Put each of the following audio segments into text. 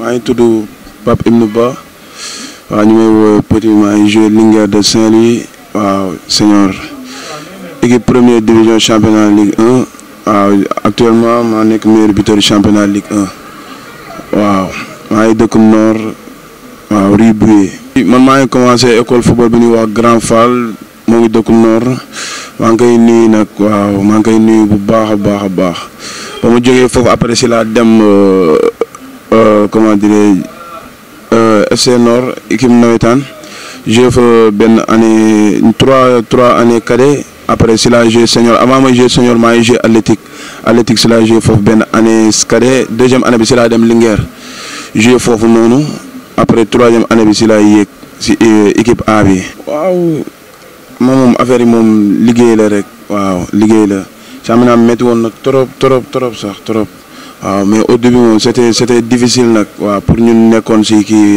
maa ngi tudd Pape Ibnou Ba waaw ñu may woo Petit maa ngi joué Linguère de Saint-Louis waaw senior équipe première division championnat Ligue 1 waaw actuellement maa nekk meilleur buteur championnat Ligue 1 waaw maa ngi dëkk Nord waaw Rue Bouye man maa ngi commencé école football bi ñuy wax Grand Fall moo ngi dëkk Nord maa ngi koy nuyu nag waaw maa ngi koy nuyu bu baax a baax a baax ba ma jógee foofu après si laa dem comment dirais FC Nord équipe nawetaan joué fa benn année trois trois années cadet après si la joué senior avant ma joué senior maa ngi joué athlétique athlétique si la joué foofu benn année cadet deuxième année bi si laa dem Linguère joué foofu noonu après troisième année bi si laa yéeg si équipe A bi. waaw moom moom affaire yi moom liggéey la rek waaw liggéey la championnat métti woon na trop trop trop sax trop. waaw mais au début moom c'était c'était difficile nag waaw pour ñun nekkoon si kii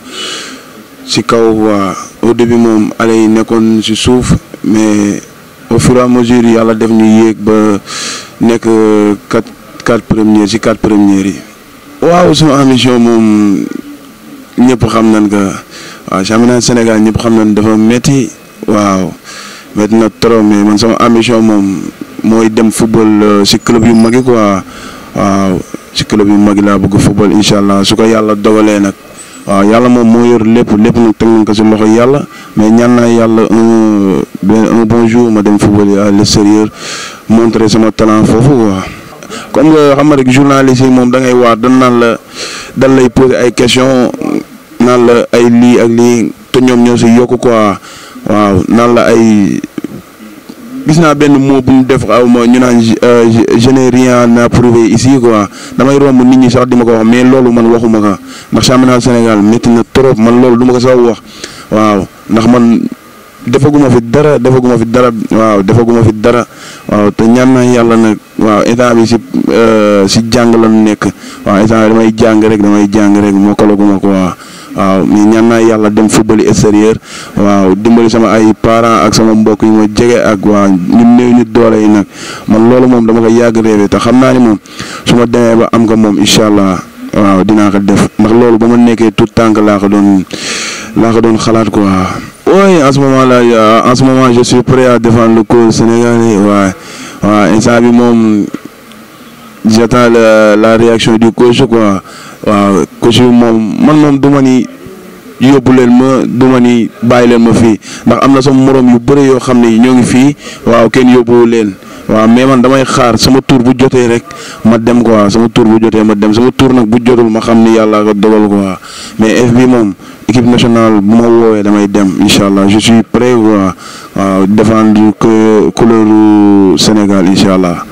si kaw waa au début moom ale yi nekkoon si suuf mais au fur et à mesure yàlla def ñu yéeg ba nekk quatre quatre premières si quatre premières yi. waaw sama ambition moom ñëpp xam nañ que waaw championnat Sénégal ñëpp xam nañ dafa métti waaw métti na trop mais man sama ambition moom mooy dem football si club yu mag yi quoi. waaw ci club yu mag laa bëgg football incha allah su ko yàlla dogalee nag waaw yàlla moom moo yor lépp lépp nag teg nañ ko si loxo yàlla mais ñaan naa yàlla un un bon jour ma dem football à l'extérieur montrer sama talent foofu quoi. comme nga xam nga rek journaliste yi moom da ngay waar dañ naan la dañ lay poser ay questions naan la ay lii ak lii te ñoom ñoo si yokku quoi waaw naan la ay. gis naa benn mot bu mu def xaw ma ñu naan je n'ai rien à prouver ici quoi damay romb nit ñi sax di ma ko wax mais loolu man waxuma ko ndax championnat Sénégal métti na trop man loolu du ma ko sax wax waaw ndax man defaguma fi dara defaguma fi dara waaw defaguma fi dara waaw te ñaan naa yàlla nag waaw état bi si si jàng la nekk waaw état bi damay jàng rek damay jàng rek mokkalaguma ko waaw waaw mais ñaan naa yàlla dem football extérieur waaw dimbali sama ay parents ak sama mbokk yi ma jege ak waa ñu néew ñu doole yi nag man loolu moom dama ko yàgg réewe te xam naa ni moom su ma demee ba am ko moom incha allah waaw dinaa ko def ndax loolu ba ma nekkee tout tànk laa ko doon laa ko doon xalaat quoi. oui en ce moment là en ce moment je suis prêt à défendre le cause sénégalais waaw waaw instant bi moom j'attends la la réaction du coach quoi. waaw coach bi moom man moom du ma ni yóbbu leen ma du ma ni bàyyi leen ma fii ndax am na sama morom yu bëri yoo xam ne ñoo ngi fii waaw kenn yóbbuwu leen waaw mais man damay xaar sama tour bu jotee rek ma dem quoi sama tour bu jotee ma dem sama tour nag bu jotul ma xam ni yàlla ko dogal quoi mais FB moom équipe nationale bu ma woowee damay dem incha allah je suis prêt quoi waaw défendre couleur Sénégal incha allah.